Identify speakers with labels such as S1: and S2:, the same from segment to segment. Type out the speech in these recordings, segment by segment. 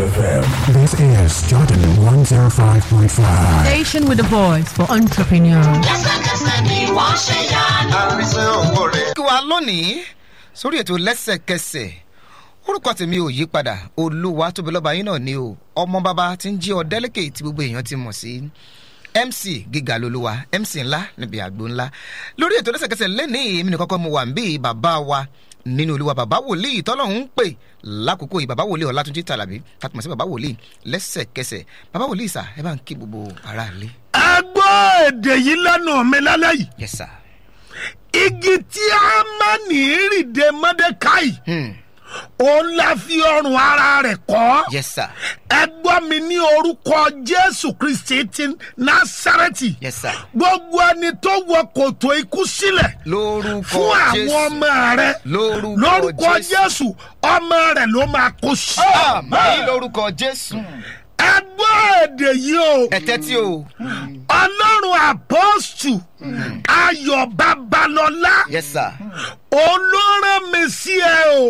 S1: FM. This is Jordan 105.5.
S2: Station with a voice for entrepreneurs.
S3: lẹ́sẹ̀kẹsẹ̀ ni wọ́n ṣe yanu.
S4: àrísẹ́ òwò rẹ̀.
S5: kí wa lónìí sórí ètò lẹ́sẹ̀kẹsẹ̀ orúkọ tèmi ò yí padà olúwa tóbi lọ́ba yín náà ni o ọmọ bàbá tí ń jí ọ̀dẹ́lẹ́kẹ̀ tí gbogbo èèyàn ti mọ̀ sí mc gíga lolúwa mc ńlá níbi àgbo ńlá lórí ètò lẹ́sẹ̀kẹsẹ̀ lẹ́nìí èmi nìkan kọ́ mo wà ń bí bàbá wa nínú olúwa bàbá wòlíì tọ́lọ́hún ń pè lákòókò yìí bàbá wòlíì ọ̀làtúnjì tàlàbí tàtùmọ̀ sí bàbá wòlíì lẹ́sẹ̀kẹsẹ̀ bàbá wòlíì sà ẹ bá ń kí gbogbo aráàlú.
S6: ẹ gbọ́ èdè yìí lẹ́nu mi lálẹ́ yìí
S5: yes sir.
S6: igi tí a máa ní ìrìndè mọ́dékáì
S5: Hmm.
S6: òun la fi ọrùn ara rẹ̀ kọ́
S5: yes sir.
S6: ẹ gbọ́ mi ní orúkọ jésù kristi ti násàrẹ́tì
S5: yes sir.
S6: gbogbo ẹni tó wọ kòtò ikú sílẹ̀
S5: lórúkọ
S6: fún àwọn
S5: jésù
S6: ọmọ rẹ
S5: lórúkọ
S6: lórúkọ
S5: jésù.
S6: jésù ọmọ rẹ ló máa kó sí.
S5: àmì lórúkọ jésù.
S6: ẹ gbọ́ èdè yìí o
S5: ẹ̀tẹ́ tí o.
S6: ọlọ́run àpọ́sù ayọ̀ babalọ́lá
S5: yes sir.
S6: olóràn mi sí ẹ o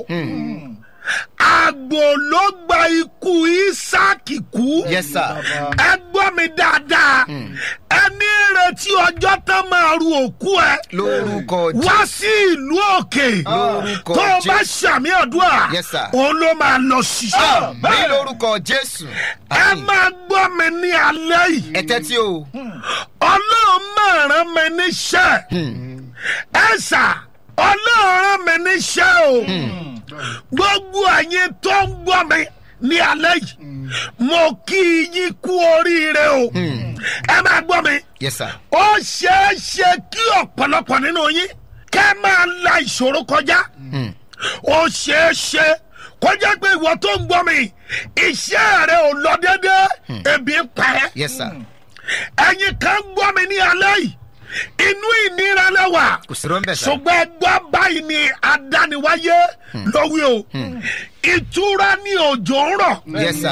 S6: àgbò ló gba ikú isaki kú
S5: yes sir.
S6: ẹ gbọ́ mi dáadáa ẹni retí ọjọ́ tán máa ru òkú ẹ
S5: lórúkọ
S6: wá
S5: jésù.
S6: sí ìlú òkè
S5: Lórúkọ
S6: tó o bá
S5: Jésù.
S6: ṣàmì ọdúnà
S5: Yes, sir.
S6: òun ló máa lọ sí.
S5: àmì lórúkọ jésù.
S6: ẹ máa gbọ́ mi ní alẹ́ yìí
S5: ẹ̀tẹ́ tí o.
S6: ọlọ́run máa rán mi níṣẹ́ ẹ sà ọlọ́run rán mi níṣẹ́ o gbogbo ẹ̀yin tó ń gbọ́ mi ní alẹ́ yìí mo kí yín kú oríire o ẹ máa gbọ́ mi
S5: yes sir.
S6: ó ṣeé ṣe kí ọ̀pọ̀lọpọ̀ nínú yín kẹ́ máa la ìṣòro kọjá ó ṣeé ṣe kọjá pé ìwọ tó ń gbọ́ mi iṣẹ́ rẹ ò lọ déédéé ebi ń pa ẹ́
S5: yes sir.
S6: ẹ̀yin kan gbọ́ mi ní alẹ́ yìí inú ìnira lẹ́wà
S5: kò sí rọ́ńbẹ̀ sá.
S6: ṣùgbọ́n ẹgbẹ́ báyìí ni adániwáyé lówí o ìtura ni òjò ń rọ̀
S5: yes sir.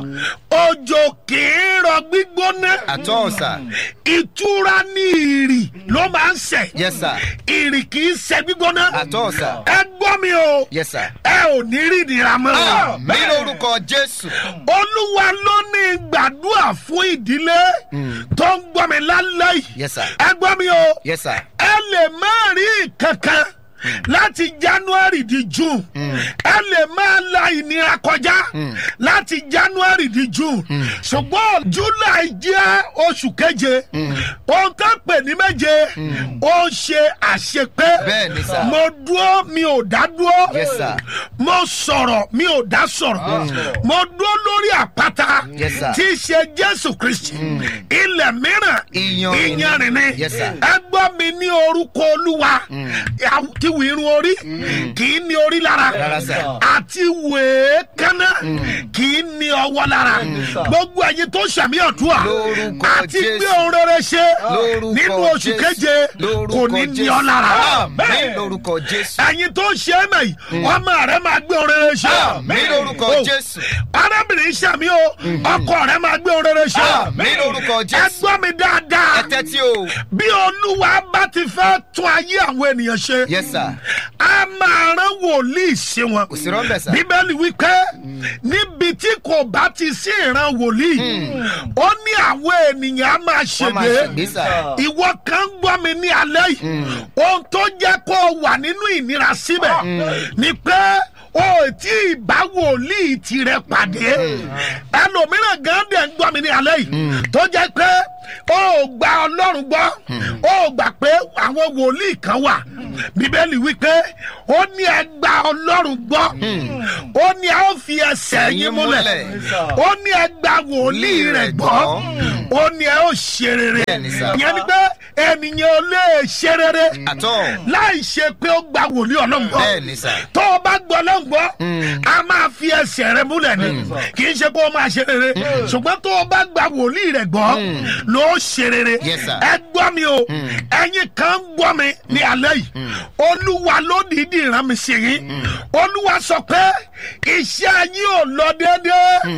S6: òjò kì í rọ gbígbóná
S5: àtọ́ sà.
S6: ìtura ni ìrì ló máa ń sẹ̀
S5: yes sir.
S6: ìrì kì í sẹ̀ gbígbóná
S5: àtọ́ sà.
S6: ẹ gbọ́ mi o
S5: yes sir.
S6: ẹ ò ní rí ìnira mọ́
S5: àmì lórúkọ jésù.
S6: olúwa ló ní gbàdúrà fún ìdílé tó ń gbọ́ mi lálẹ́ yìí
S5: yes sir.
S6: ẹ gbọ́ mi o
S5: yes sir.
S6: ẹ lè má rí kankan láti january di june ẹ lè máa la ìnira kọjá láti january di june ṣùgbọ́n july jẹ́ oṣù keje ohun tó pè ní méje ó ń ṣe àṣepé
S5: Bẹ́ẹ̀ ni sà.
S6: mo dúró mi ò dá dúró
S5: Yes, sir.
S6: mo sọ̀rọ̀ mi ò dá sọ̀rọ̀ mo dúró lórí àpáta
S5: Yes, sir.
S6: tí í ṣe jésù kristi ilẹ̀ mìíràn
S5: Iyanrìn ni.
S6: iyanrìn ni
S5: Yes, sir.
S6: ẹ gbọ́ mi ní orúkọ olúwa àti wù irun orí kì í ní orí lára
S5: Rárá, sir.
S6: àti wèé kánná kì í ní ọwọ́ lára gbogbo ẹ̀yin tó ṣàmì ọ̀dúà
S5: Lórúkọ
S6: àti
S5: Jésù.
S6: gbé ohun rere ṣe
S5: lórúkọ
S6: nínú oṣù
S5: Jésù.
S6: keje kò
S5: lórúkọ
S6: ní ní
S5: Jésù.
S6: ọ lára
S5: àmì lórúkọ jésù.
S6: ẹ̀yin tó ṣe é mẹ́yì ọmọ rẹ máa gbé ohun rere ṣe
S5: àmì lórúkọ
S6: Oh.
S5: jésù.
S6: arábìnrin sàmì o ọkọ rẹ máa gbé ohun rere ṣe
S5: àmì lórúkọ
S6: ẹ
S5: jésù.
S6: gbọ́ mi dáadáa
S5: ẹ̀tẹ́ tí o.
S6: bí olúwa bá ti fẹ́ tún ayé àwọn ènìyàn ṣe
S5: yes sir.
S6: a máa rán wòlíì sí wọn
S5: kò sí rọ́ńbẹ̀ sá.
S6: bíbélì wípé níbi tí kò bá ti sí ìran wòlíì ó ní àwọn ènìyàn á máa
S5: wọ́n máa
S6: ṣègbè
S5: ṣègbè sá.
S6: ìwọ kan ń gbọ́ mi ní alẹ́ yìí ohun tó jẹ́ kó o wà nínú ìnira síbẹ̀ ni pé o ò tí ì bá wòlíì tirẹ̀ pàdé ẹlòmíràn gan dẹ̀ ń gbọ́ mi ní alẹ́ yìí tó jẹ́ pé o ò gba ọlọ́run gbọ́ o ò gbà pé àwọn wòlíì kan wà bíbélì wípé ó ní ẹ gba ọlọ́run gbọ́ ó ní ẹ ó fi ẹsẹ̀ yín múlẹ̀ ó ní ẹ gba wòlíì rẹ̀ gbọ́ ó ní ẹ ó ṣe rere
S5: Bẹ́ẹ̀ni sà.
S6: ìyẹn ni pé ènìyàn ò lè ṣe rere
S5: àtọ́.
S6: láì ṣe pé ó gba wòlíì ọlọ́run gbọ́
S5: bẹ́ẹ̀ni sà.
S6: tó o bá gbọ́ ọlọ́run gbọ́ a máa fi ẹsẹ̀ rẹ múlẹ̀ ni kì í ṣe pé ó máa ṣe rere ṣùgbọ́n tó o bá gba wòlíì rẹ̀ gbọ́ ló ṣe rere
S5: Yes, sir.
S6: ẹ gbọ́ mi o ẹ̀yin kan ń gbọ́ mi ní alẹ́ yìí olúwa ló dìídì rán mi sí yín olúwa sọ pé iṣẹ́ yín ò lọ déédéé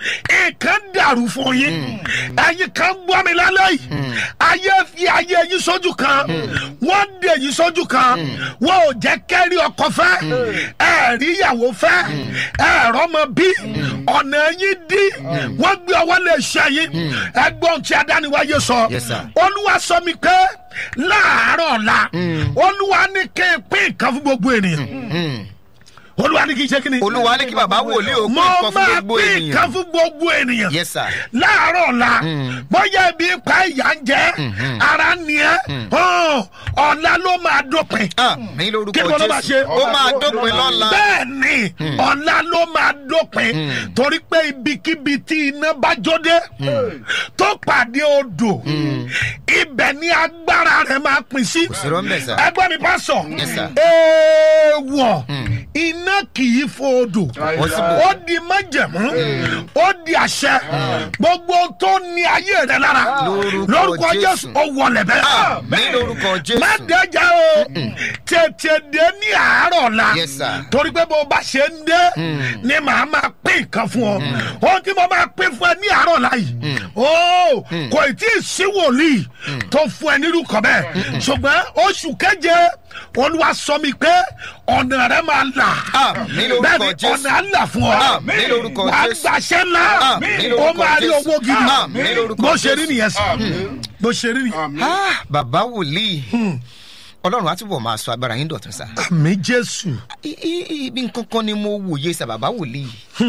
S6: nǹkan dàrú fún yín ẹ̀yin kan gbọ́ mi lálẹ́ yìí ayé fi ayé yín sójú kan wọ́n dè yín sójú kan wọ́n ò jẹ́ kẹ́rí ọkọ fẹ́ ẹ̀rí ìyàwó fẹ́ ẹ̀rọ mọ bí ọ̀nà yín dí wọ́n gbé ọwọ́ lè ṣe yín ẹgbọ́n tí adániwáyé sọ
S5: Yes, sir.
S6: olúwa sọ mi pé láàárọ̀ ọ̀la olúwa ní kí n pín nǹkan fún gbogbo ènìyàn olúwa ní kí n ṣe kí ni
S5: olúwa ní kí bàbá wòlíì ó pín
S6: mo
S5: nǹkan fún
S6: máa
S5: gbogbo
S6: pín
S5: ènìyàn
S6: nǹkan fún gbogbo ènìyàn
S5: yes sir
S6: láàárọ̀ ọ̀la bóyá ibi ń pa ìyá ń jẹ́ ara ni ẹ́ hàn, ọ̀la ló máa dópin
S5: ah mi lórúkọ
S6: kí ló máa ṣe
S5: jésù ó máa dópin lọ́la
S6: bẹ́ẹ̀ ni ọ̀la ló máa dópin torí pé ibikíbi tí iná bá jóde tó pàdé odò ibẹ̀ ni agbára rẹ̀ máa pín sí
S5: sí rọ́ńbẹ̀, sir.
S6: ẹgbẹ́ mi bá sọ
S5: Yes, sir.
S6: èèwọ̀ iná kì í fo odò
S5: Possible.
S6: ó di májẹ̀mú ó di àṣẹ gbogbo tó ní ayé rẹ̀ lára
S5: Lórúkọ
S6: lórúkọ
S5: Jésù.
S6: jésù ó wọlé bẹ́ẹ̀
S5: ah mi lórúkọ
S6: má
S5: jésù
S6: dẹjà o tètè dé ní àárọ̀ la
S5: Yes, sir.
S6: torí pé bó bá ṣe ń dé ni màá máa pín nǹkan fún ọ ohun tí mo máa pín fún ẹ ní àárọ̀ la yìí o kò tí ì sí wòlíì tó fún ẹ nírú kan bẹ́ẹ̀ ṣùgbọ́n oṣù keje olúwa sọ mi pé ọ̀nà rẹ máa là
S5: Ah, ní lórúkọ
S6: bẹ́ẹ̀ ni
S5: Jésù.
S6: ọ̀nà á là fún ọ
S5: Ah, ní lórúkọ
S6: wàá
S5: Jésù.
S6: gbàṣẹ́ ńlá
S5: Ah, ní
S6: ó
S5: lórúkọ
S6: máa rí
S5: Jésù.
S6: owó gidi
S5: Ah, ní lórúkọ
S6: bó ṣe rí
S5: Jésù.
S6: nìyẹn sí bó ṣe rí nìyẹn.
S5: ah bàbá wòlíì ọlọ́run á túbọ̀ máa sọ agbára yín dọ̀tun sá
S6: àmì jésù.
S5: I- i- ibi nǹkan kan ni mo wòye sá bàbá wòlíì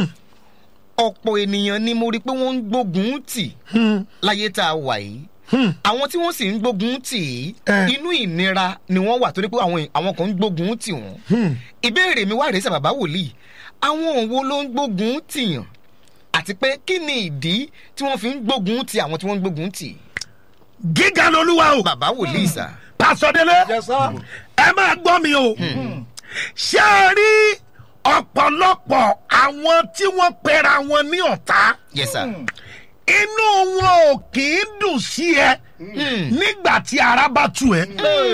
S5: ọ̀pọ̀ ènìyàn ni mo rí pé wọ́n ń gbógun tì láyé tá a wà yìí àwọn tí wọ́n sì ń gbógun tì í
S6: Eh.
S5: inú ìnira ni wọ́n wà torí pé àwọn àwọn kan ń gbógun tì wọ́n ìbéèrè mi wá rèé sá bàbá wòlíì àwọn òwò ló ń gbógun tìyàn àti pé kí ni ìdí tí wọ́n fi ń gbógun ti àwọn tí wọ́n ń gbógun tì
S6: gíga lolúwa o.
S5: bàbá wòlíì sá
S6: pásọdélé ẹ máa gbọ́ mi o ṣé ẹ rí ọ̀pọ̀lọpọ̀ àwọn tí wọ́n pera wọn ní ọ̀tá
S5: yes sir.
S6: inú wọn ò kì í dùn sí ẹ nígbà tí ara bá tu ẹ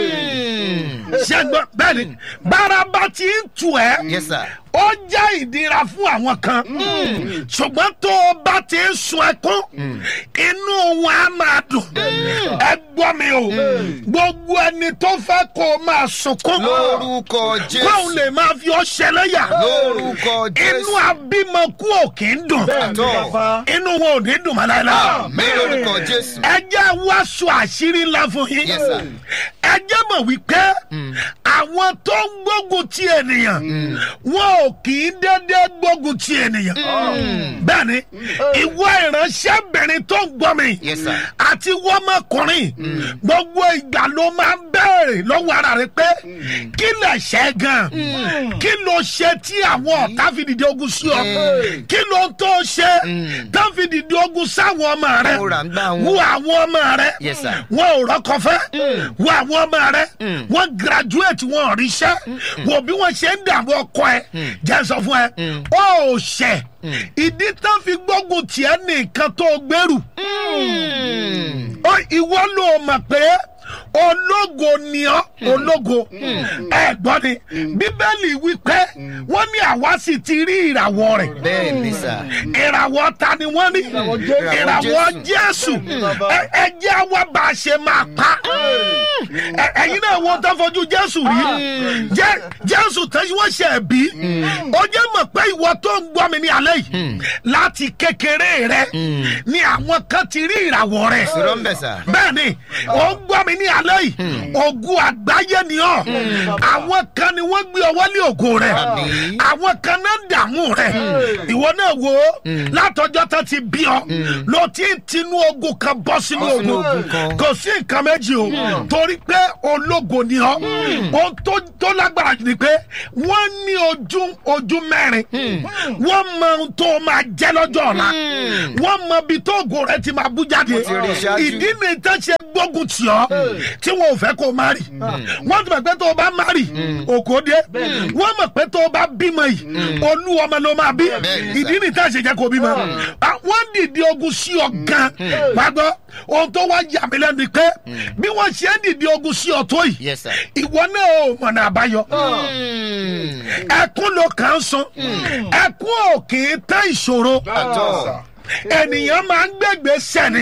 S6: ṣé gbọ́ bẹ́ẹ̀ ni bára bá ti ń tu ẹ
S5: yes sir.
S6: ó jẹ́ ìdíra fún àwọn kan ṣùgbọ́n tó o bá ti ń sun ẹkún inú wọn á máa dùn ẹ gbọ́ mi o gbogbo ẹni tó fẹ́ kó o máa sunkún
S5: lórúkọ
S6: kóun
S5: jésù
S6: lè máa fi ọ ṣẹlẹ́yà
S5: lórúkọ
S6: inú
S5: jésù
S6: abímọkú ò kì í dùn
S5: àtọ
S6: inú wọn ò ní dùn mọ́ láéláé
S5: mi lórúkọ jésù
S6: ẹ jẹ́ wáṣọ àṣírí ńlá fún yín
S5: Yes, sir.
S6: ẹ jẹ́ mọ̀ wípé àwọn tó ń gbógun ti ènìyàn wọn ò kì í dédé gbógun ti ènìyàn bẹ́ẹ̀ ni ìwọ ìránṣẹ́bìnrin tó ń gbọ́ mi
S5: Yes, sir.
S6: àti wọ́mọkùnrin gbogbo ìgbà ló máa ń bẹ̀rẹ̀ lọ́wọ́ ara rẹ pé kí lè ṣe gan kí ló ṣe tí àwọn ọ̀tá fi dìde ogun sí ọ kí ló tó ṣe tó fi dìde ogun sáwọn ọmọ rẹ
S5: Mo rà ń gbá wọn.
S6: wo àwọn ọmọ rẹ
S5: Yes, sir.
S6: wọn ò rọkọ fẹ wo àwọn ọmọ rẹ wọn graduate wọn ò ríṣẹ wo bí wọn ṣe ń dààmú ọkọ ẹ jẹ sọ fún ẹ ó ṣẹ ìdí tán fi gbógun tiẹ nìkan tó gbèrú Ó, ìwọ ló mọ̀ pé ológo ni ọ́ ológo ẹ gbọ́ ni bíbélì wípé wọ́n ní àwa sì ti rí ìràwọ̀ rẹ̀
S5: bẹ́ẹ̀ ni sà
S6: ìràwọ̀ ta ni wọ́n ní ìràwọ̀ jésù Ẹ- ẹ jẹ́ wá bá a ṣe máa pa Ẹ- ẹ̀yin náà wọ́n tó fojú jésù rí Jẹ́- jésù tẹ́sí wọ́n ṣe bí ó jẹ́ mọ̀ pé ìwọ tó ń gbọ́ mi ní alẹ́ yìí láti kékeré rẹ ni àwọn kan ti rí ìràwọ̀ rẹ̀
S5: sọ̀rọ̀ ń bẹ̀ sà
S6: bẹ́ẹ̀ni ó ń gbọ́ mi ní alẹ́ yìí ogun àgbáyé ni ọ́ àwọn kan ni wọ́n gbé ọwọ́ lé ògo rẹ̀
S5: Àmín.
S6: àwọn kan náà ń dààmú rẹ̀ ìwọ náà wo látọjọ́ tó ti bí ọ ló ti ń tinú ogun kan bọ́ sínú
S5: Bọ́ sínú
S6: ogun
S5: ogun kan.
S6: kò sí nǹkan méjì o torí pé ológo ni ọ ohun tó- tó lágbára jù ni pé wọ́n ní ojú ojú mẹ́rin wọ́n mọ ohun tó máa jẹ́ lọ́jọ́ ọ̀la wọ́n mọ ibi tó ògo rẹ̀ ti máa bú jáde
S5: Wọ́n ti rí i ṣáájú.
S6: ìdí ni tó ṣe gbógun tì ọ́ tí wọn ò fẹ́ kó o má rì wọ́n ti mọ̀ pé tó o bá má rì òkò dé wọ́n mọ̀ pé tó o bá bímọ yìí olú ọmọ ló máa bí
S5: Bẹ́ẹ̀ni, sir.
S6: ìdí ni tá a ṣe jẹ́ kó bímọ wọ́n dìde ogun sí ọ gan wá gbọ́ ohun tó wá yà mí lẹ́nu ni pé bí wọ́n ṣe ń dìde ogun sí ọ tó yìí
S5: Yes, sir.
S6: ìwọ náà ò mọ̀nà àbáyọ
S5: Mm.
S6: ẹkún ló kàn ń sun ẹkún ò kì í tán ìṣòro
S5: Àtọ́.
S6: ènìyàn máa ń gbẹgbẹ sẹni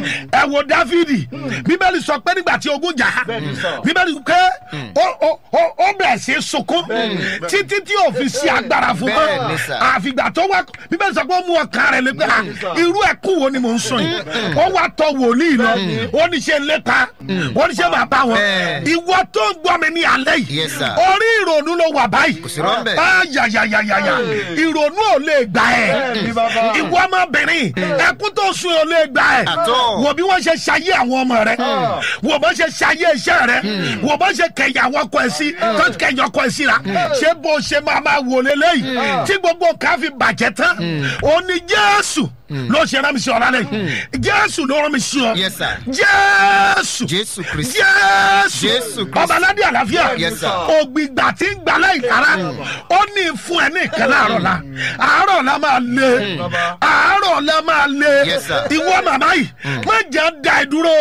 S6: ẹ wo dáfídì bíbélì sọ pé nígbà tí ogun jà á bíbélì pé ó- ó ó- ó bẹ̀rẹ̀ sí í sunkún títí tí ò fi sí agbára fún
S5: Bẹ́ẹ̀ ni
S6: mọ́
S5: sà.
S6: àfìgbà tó wá bíbélì sọ pé ó mú ọkàn rẹ̀ lé pé à, irú ẹkún wo ni mò ń sùn yìí ó wá tọ wòlíì lọ ó ní ṣe ń lépa ó ní ṣe máa bá wọn
S5: Bẹ́ẹ̀.
S6: ìwọ tó ń gbọ́ mi ní alẹ́ yìí
S5: Yes, sir.
S6: orí ìrònú ló wà báyìí
S5: sí rọ́ńbẹ́.
S6: Ah, yàyàyàyàyà ìrònú ò lè gbà ẹ́ ìwọ ọmọbìnrin ẹkún tó sun ò lè gbà ẹ́
S5: Àtọ́.
S6: wò bí wọ́n ṣe ṣayé àwọn ọmọ rẹ wò bó ṣe ṣayé iṣẹ́ rẹ wò bó ṣe kẹyà àwọn ọkọ ẹ sí tó kẹyà ọkọ ẹ sí ra ṣé bó ṣe máa máa wò lélẹ́yìí tí gbogbo nǹkan fi bàjẹ́ tán ó ní jésù ló ṣe rán mi sí ọ lálẹ́ yìí jésù ló rán mi sí ọ
S5: Yes, sir.
S6: jésù
S5: Jésù Kristi.
S6: jésù
S5: Jésù Kristi.
S6: ọba aládé àlàáfíà
S5: Yes, sir.
S6: ògbìgbà tí ń gbà láì lára ó ní fún ẹ ní ìkẹ́ láàárọ̀ la àárọ̀ la máa le àárọ̀ la máa le
S5: Yes, sir.
S6: ìwọ màmá yìí má jẹ́ da ẹ dúró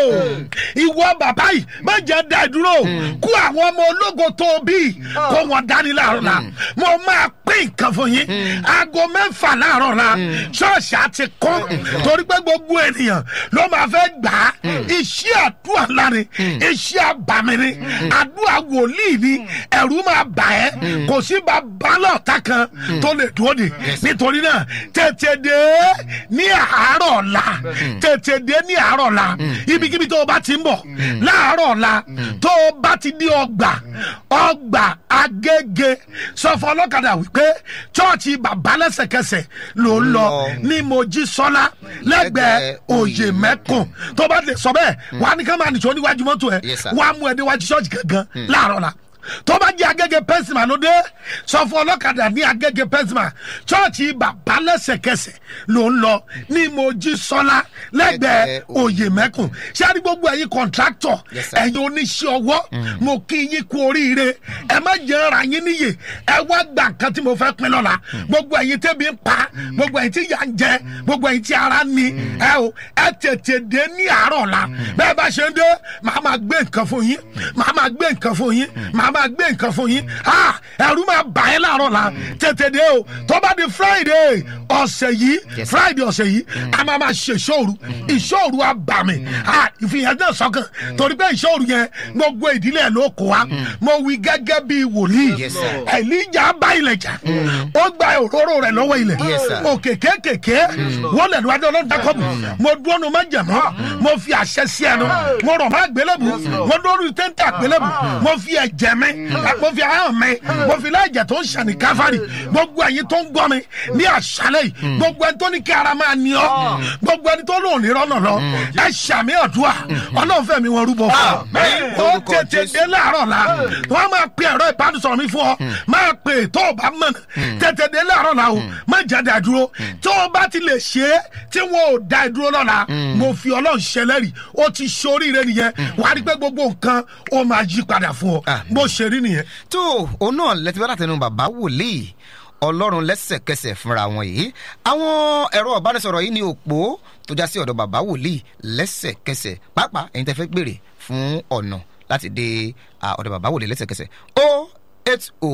S6: ìwọ bàbá yìí má jẹ́ da ẹ dúró kó àwọn ọmọ ológo tó o bí kó wọn dání láàárọ̀ la mo máa pín nǹkan fún yín aago mẹ́fà láàárọ̀ la ṣọ́ọ̀ṣì á ti kún torí pé gbogbo ènìyàn ló máa fẹ́ gbà á iṣẹ́ àdúrà lárin iṣẹ́ àbàmì ni àdúrà wòlíì ni ẹ̀rú máa bà ẹ́ kò sí bàbá lọ́ọ̀tà kan tó lè dúró de nítorí náà tètè dé ní àárọ̀ ọ̀la tètè dé ní àárọ̀ ọ̀la ibikíbi tó o bá ti ń bọ̀ láàárọ̀ ọ̀la tó o bá ti di ọgbà ọgbà agége sọ fún ọlọ́kadà wípé chọ́ọ̀chì bàbá lẹ́sẹ̀kẹsẹ̀ ló ń lọ ní mojísọ́lá lẹ́gbẹ̀ẹ́ òye mẹ́kùn tó bá lè sọ bẹ́ẹ̀ wà á ní ká máa nìṣó níwájú mọ́tò ẹ̀
S5: Yes, sir.
S6: wà á mú ẹ déwájú ṣọ́ọ̀ṣì gangan láàárọ̀ la tó bá jẹ́ agége pẹ́sìmà ló dé sọ fún ọlọ́kadà ní agége pẹ́sìmà chọ́ọ̀chì bàbá lẹ́sẹ̀kẹsẹ̀ ló ń lọ ní mojísọ́lá lẹ́gbẹ̀ẹ́
S5: Lẹ́gbẹ̀ẹ́
S6: òye mẹ́kùn ṣé a ní gbogbo ẹ̀yin kọ̀ǹtráktọ̀
S5: Yes, sir.
S6: ẹ̀yin oníṣẹ́ ọwọ́ mo kí yín kú oríire ẹ má jẹ́ ara yín níyè ẹ wá gbà nǹkan tí mo fẹ́ pín lọ́la gbogbo ẹ̀yin tẹ́bi ń pa gbogbo ẹ̀yin tí yà ń jẹ gbogbo ẹ̀yin tí ara ń ni ẹ o ẹ tètè dé ní àárọ̀ la bẹ́ẹ̀ bá ṣe ń dé màá máa gbé nǹkan fún yín màá máa gbé nǹkan fún yín màá máa gbé nǹkan fún yín ah ẹ̀rú máa bà ẹ́ láàárọ̀ la tètè dé o tó bá di friday ọ̀sẹ̀ yìí
S5: Yes, sir.
S6: friday ọ̀sẹ̀ yìí a máa máa ṣe ìṣòro ìṣòro àbàmì ah ìfihàn náà sọ́kàn torí pé ìṣòro yẹn gbogbo ìdílé ẹ̀ ló kó wa mo wí gẹ́gẹ́ bí wòlíì
S5: Yes, sir.
S6: ẹ̀líjà bá ilẹ̀ jà ó gba òróró rẹ̀ lọ́wọ́ ilẹ̀
S5: Yes, sir.
S6: òkè kékèké wọ́n lẹ̀ níwájú ọlọ́run dákọ́bù mo dúró nu má jẹ̀mọ́ mo fi àṣẹ sí ẹnu mo rọ̀ má gbélébù mo dúró nu téńté àgbélébù mo fi ẹ̀jẹ̀ mi mo fi ahọ́n mi mo fi láìjẹ̀ tó ń ṣàní káfárì gbogbo ẹ̀yin tó ń gbọ́ mi ní àṣálẹ̀ yìí gbogbo ẹni tó ní kí ara máa ní ọ́ gbogbo ẹni tó lóun ní rọ́nà lọ ẹ ṣàmì ọ̀dùà ọlọ́run fẹ́ mi wọn rúbọ fún
S5: Àmín.
S6: ọ ó
S5: Lórúkọ
S6: tètè
S5: Jésù.
S6: dé láàárọ̀ la wọ́n máa pe ẹ̀rọ ìbánisọ̀rọ̀ mi fún ọ máa pe tó o bá mọ̀ tètè dé láàárọ̀ la o má jáde àdúró tó o bá ti lè ṣe é tí wọn ò da ìdúró lọ́la mo fi ọlọ́run ṣẹlẹ́rì ó ti ṣoríire nìyẹn wàá rí pé gbogbo nǹkan ó máa yí padà fún ọ
S5: Àmín.
S6: bó ṣe rí nìyẹn.
S5: tó òun náà lẹ́tí bá látẹnu bàbá wòlíì ọlọ́run lẹ́sẹ̀kẹsẹ̀ fúnra wọn yìí àwọn ẹ̀rọ ìbánisọ̀rọ̀ yìí ní òpó tó já sí ọ̀dọ̀ bàbá wòlíì lẹ́sẹ̀kẹsẹ̀ pàápàá ẹ̀yin tẹ́ fẹ́ gbèrè fún ọ̀nà láti dé à, ọ̀dọ̀ bàbá wòlíì lẹ́sẹ̀kẹsẹ̀ o eight o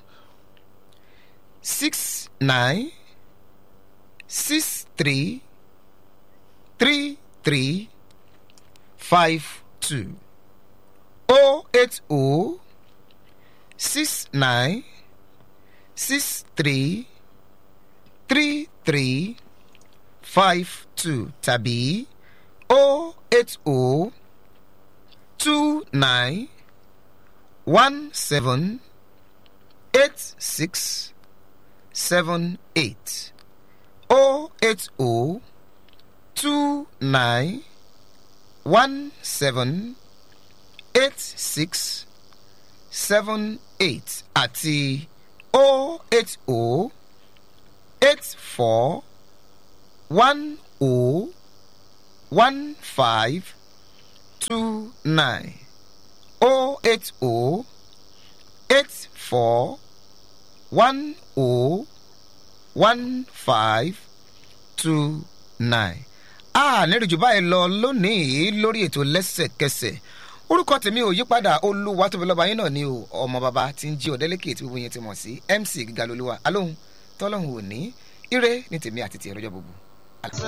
S5: six nine six three three three five two o eight o six nine six three three three five two tàbí o eight o two nine one seven eight six seven eight o eight o two nine one seven eight six seven eight àti o eight o eight four one o one five two nine o eight o eight four one o one five two nine. a nírìjú báyìí lọ lónìí lórí ètò lẹ́sẹ̀kẹsẹ̀ orúkọ tèmi ò yípadà olúwa tóbi lọ́ba yín náà ni o ọmọ bàbá tí ń jí ọ̀dẹ́lẹ́kẹ̀ tí gbogbo yẹn ti mọ̀ sí mc gíga lolúwa alóhùn tọ́lọ́hùn òní ire ní tèmi àti tìẹ lọ́jọ́ gbogbo.